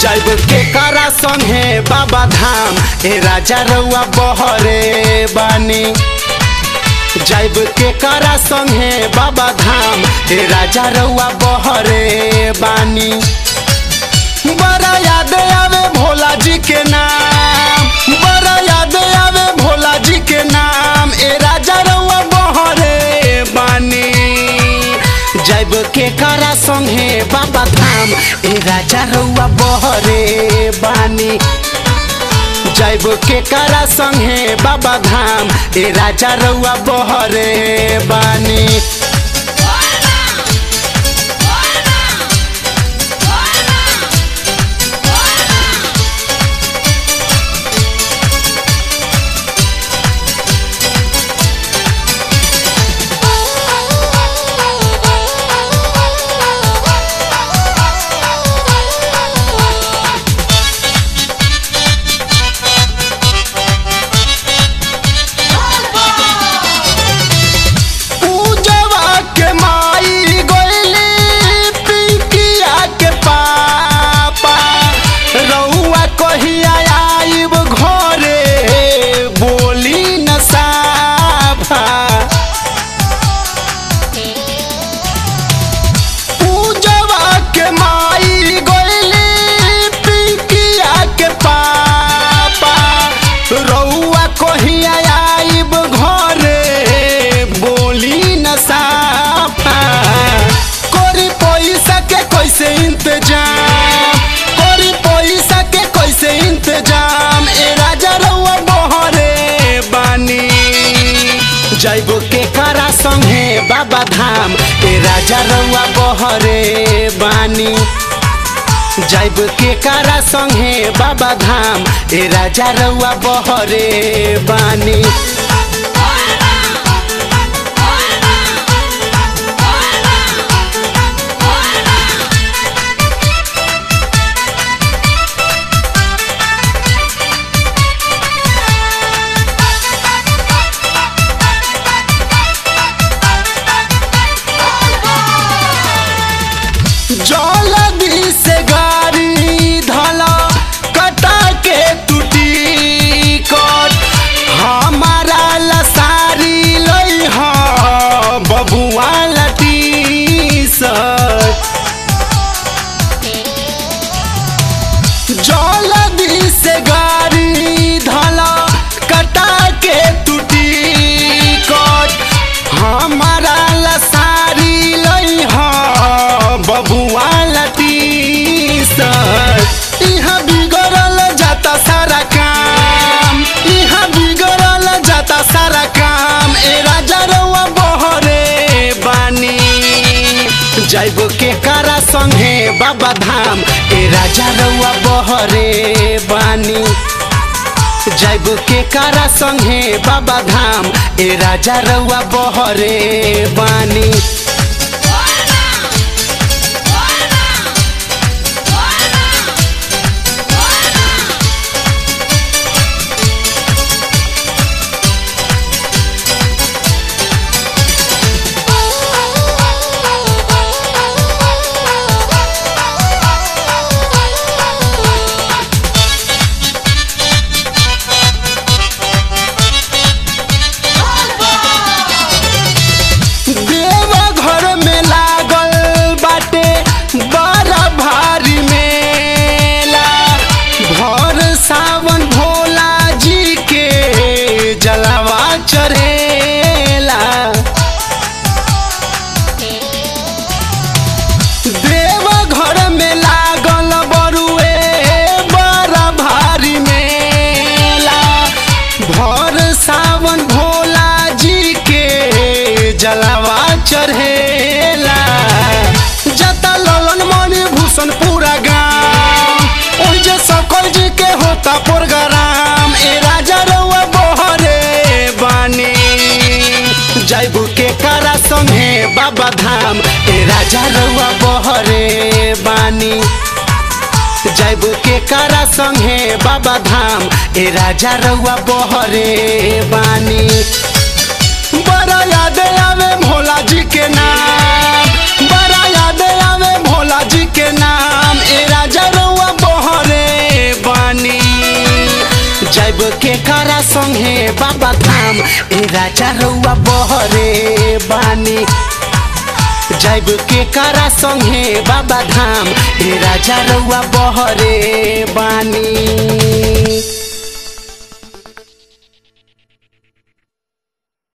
जैब के करा संगे बाबा धाम ए राजा रउआ बहरे बानी जैब के करा संगे बाबा धाम ए राजा रउआ बहरे बानी बड़ा याद आवे भोला जी के नाम बड़ा याद आवे भोला जी के नाम ए राजा रउआ बहरे बानी जैब के करा संगे बाबा धाम ए राजा रउआ बहरे बानी जैब के करा संगे बाबा धाम ए राजा रउआ बहरे बानी पूजवा के माई गोइली पिंकिया के पापा रउआ कहिया आइब घरे बोली न साफा पूजवा के माई गोइली पिंकिया के पापा रउआ कहिया आइब घरे बोली न साफा कोरी पैसा के कैसे इंतजाम कोरी पैसा के कैसे इंतजाम ए राजा रउआ बहरे बानी जैब के करा संगे बाबा धाम ए राजा रउआ बहरे बानी जैब के करा संगे बाबा धाम ए राजा रउआ बहरे बानी जलदी से गाड़ी धला कटा के टूटी कट हमारा लसारी लई ह बबुआ लटी सट जलदी से गाड़ी धला कटा के टूटी कट हमारा लसारी लई ह बबुआ लटी सट इहाँ बिगड़ल जाता सारा काम इहाँ बिगड़ल जाता सारा काम ए राजा रउआ बहरे बानी जैब के करा संगे बाबा धाम ए राजा रउआ बहरे बानी जैब के करा संगे बाबा धाम ए राजा रउआ बहरे बानी देवा घर में लागल बाटे बड़ा भारी मेला भर सावन भोला जी के जलावा चढ़ेला देवा घर में लागल बरुए बड़ा भारी मेला भर सावन भोला जी के जलावा चढ़ेला जता ललन मणि भूषण पूरा गाँव ओहि जे सकल जी के होता प्रोग्राम ए राजा रउआ बहरे बानी जैब के करा संगे बाबा धाम ए राजा रउआ बहरे बानी जैब के करा संगे बाबा धाम ए राजा रउआ बहरे बानी बड़ा याद आवे भोला जी के नाम बड़ा याद आवे भोला जी के नाम ए राजा रउआ बहर के करा संगे बाबा धाम ए राजा रउआ बहरे बानी जाइब के करा संगे बाबा धाम ए राजा रउआ बहरे बानी